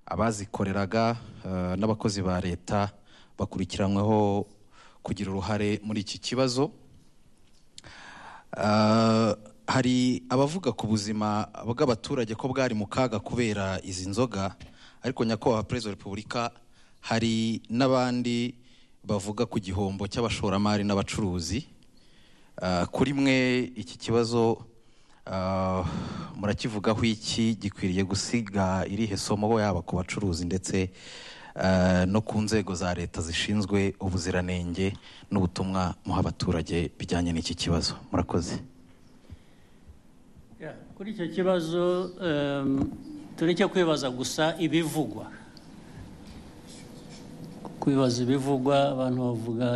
abazikoreraga eh, n'abakozi ba leta bakurikiranyweho kugira uruhare muri iki kibazo Eh, hari abavuga ku buzima bw'abaturage ko bwari mu kaga kubera izi nzoga ariko nyakubahwa perezida wa repubulika hari n'abandi bavuga ku gihombo cy'abashoramari n'abacuruzi Ah, kuri mwe iki kibazo ah, murakivugaho iki gikwiriye gusiga irihe somo yaba ku bacuruzi ndetse ah, no ku nzego za leta zishinzwe ubuziranenge n'ubutumwa muha abaturage bijyanye n'iki kibazo murakoze Yeah, kuri icyo kibazo em, tureke kwibaza gusa ibivugwa kwibaza ibivugwa abantu bavuga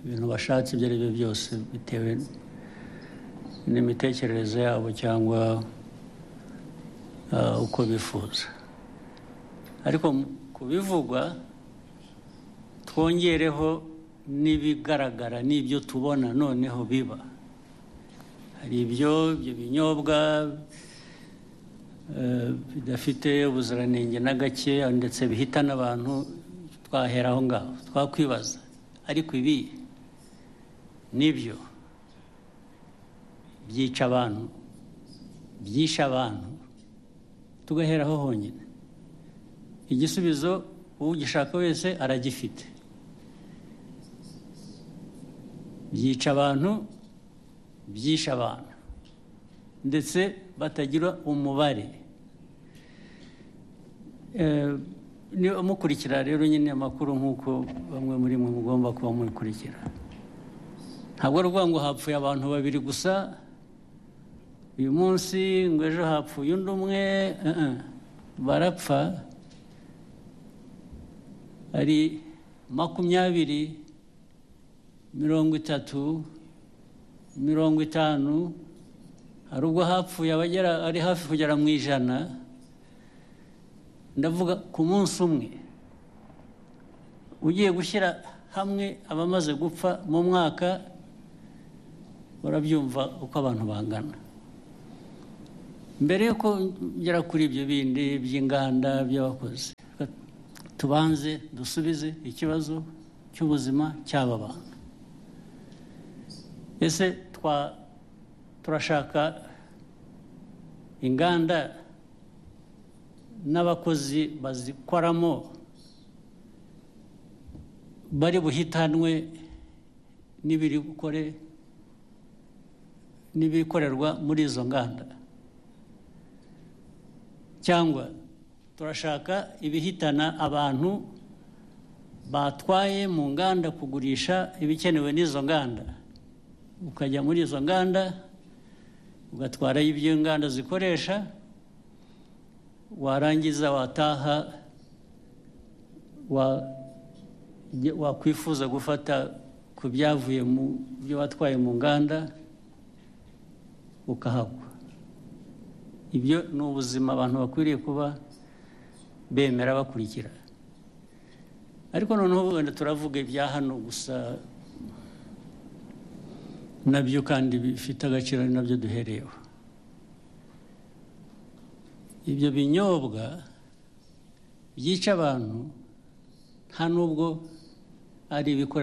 ibintu bashatse ibyo ari byo byose bitewe n'imitekerereze yabo cyangwa eh, uko bifuza ariko mu- ku bivugwa twongereho n'ibigaragara n'ibyo tubona noneho biba hari ibyo ibyo binyobwa eh, bidafite ubuziranenge na gake ndetse bihitana abantu twahera aho ngaho twakwibaza ariko ibi nibyo byica abantu byishe abantu tugaheraho honyine igisubizo ugishaka wese aragifite byica abantu byishe abantu ndetse batagira umubare Eh, niba mukurikira rero nyine amakuru nk'uko bamwe muri mwe mugomba kuba mubikurikira ntabwo ari ukuvuga ngo hapfuye abantu babiri gusa uyu munsi ngo ejo hapfuye undi umwe eh, eh. barapfa ari makumyabiri mirongo itatu mirongo itanu hari ubwo hapfuye abagera ari hafi kugera mu ijana ndavuga ku munsi umwe ugiye gushyira hamwe abamaze gupfa mu mwaka urabyumva uko abantu bangana mbere yuko ngera kuri ibyo bindi by'inganda by'abakozi tubanze dusubize ikibazo cy'ubuzima cy'aba bantu ese twa turashaka inganda n'abakozi bazikoramo bari buhitanwe n'ibiri gukore n'ibikorerwa muri izo nganda cyangwa turashaka ibihitana abantu batwaye mu nganda kugurisha ibikenewe n'izo nganda ukajya muri izo nganda ugatwarayo ibyo inganda zikoresha warangiza wataha wa- ge- wakwifuza gufata ku byavuye mu byo watwaye mu nganda ukahagwa ibyo ni ubuzima abantu bakwiriye kuba bemera bakurikira ariko noneho wenda turavuga ibya hano gusa nabyo kandi bifite agaciro ari nabyo duhereyeho ibyo binyobwa byica abantu nta n'ubwo ari ibikorera